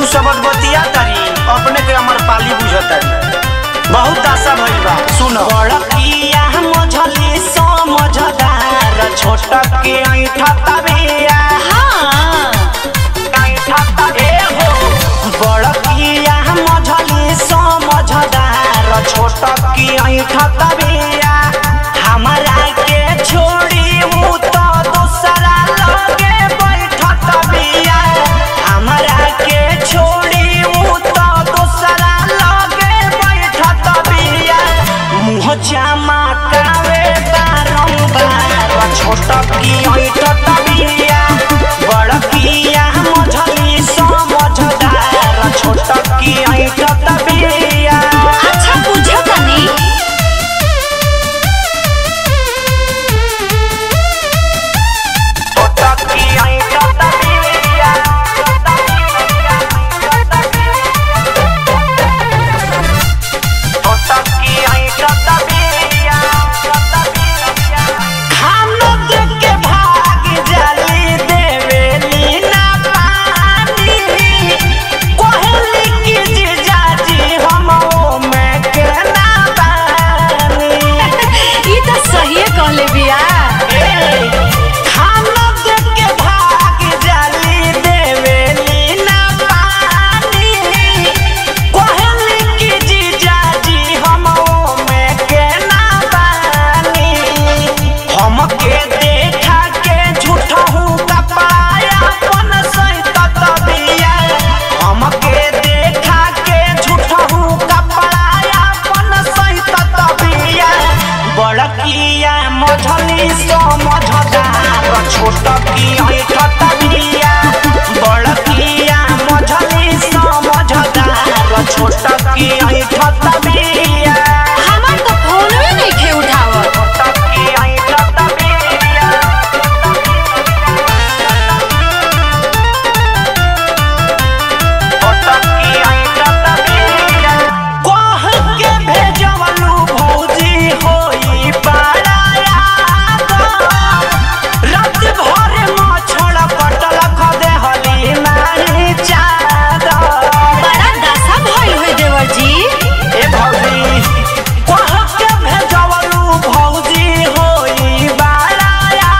शब्द बतिया तारी अपने के अमर पाली बुझतारी बहुत दासा भइल बा सुनो बड़किया मझली समझदार छोट के ऐठा तबिया ऐठा तबे हो बड़किया मझली समझदार छोट के ऐठा तबिया हमरा के छोड़ी उ तो दूसरा लगे बैठत बिया हमरा के छोड़ी उ तो दूसरा लगे बैठत बिया मुँह चमकावे बारंबार छोट की ऐठत बिया बड़किया मझली समझदार छोट की ऐठत बिया अच्छा बुझो तनी छोट की ऐठत बिया छोट की ऐठत बिया हम लोग के भाग जली देवेली ना पानी कोहली की जीजाजी हम में के ना बानी ई तो सही कहले बिया हम लोग के भाग जली देवेली ना पानी कोहली की जीजाजी हम में के ना बानी हमके देखा के झूठा हूँ कपाया अपन सहित तबिया हमके देखा के झूठा हूँ कपड़ाया अपन सहित तबिया बड़किया मझली समझदार छोट की ऐठ तबिया बड़किया मझली समझदार छोट की ऐठ तबिया हमार तो फोनवे नहीं खे उठावत छोट की ऐठ तबिया कह के भेजवलू भौजी होई बड़ाया रात भर मछड़ कटल खदे हली नाही चादर बड़ा दशा भइल होई देवर जी ए भौजी कह के भेजवलू भौजी होई बड़ाया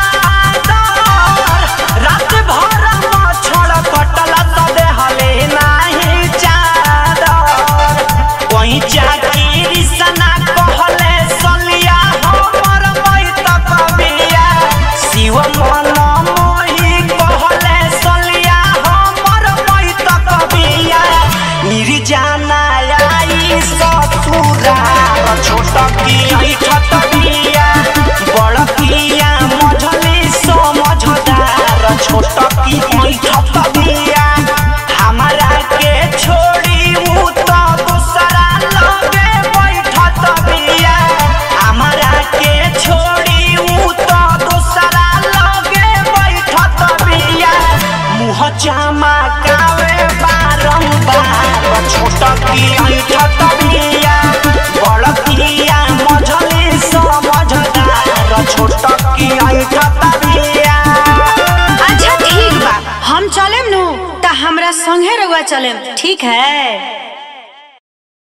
रात भर मछड़ कटल खदे हली नाही चादर कोई चाकीरी सना कहले सलिया हमर बैत कबिया शिव मन मोही कहले सलिया हमर बैत कबिया निर्जाना आई ससुरा छोट की ऐठत बिया बड़ किया मझली समझदार छोट की ऐठत बिया हमरा के छोड़ी उ तो दूसरा लगे बैठत बिया हमरा के छोड़ी उ तो दूसरा लगे बैठत बिया मुँह चमकावे बारंबार छोट की ऐठत बिया बड़ किया मझली समझदार छोट की ऐठत बिया अच्छा ठीक बा हम चलेम नु त हमरा संगे रउआ चलेम ठीक है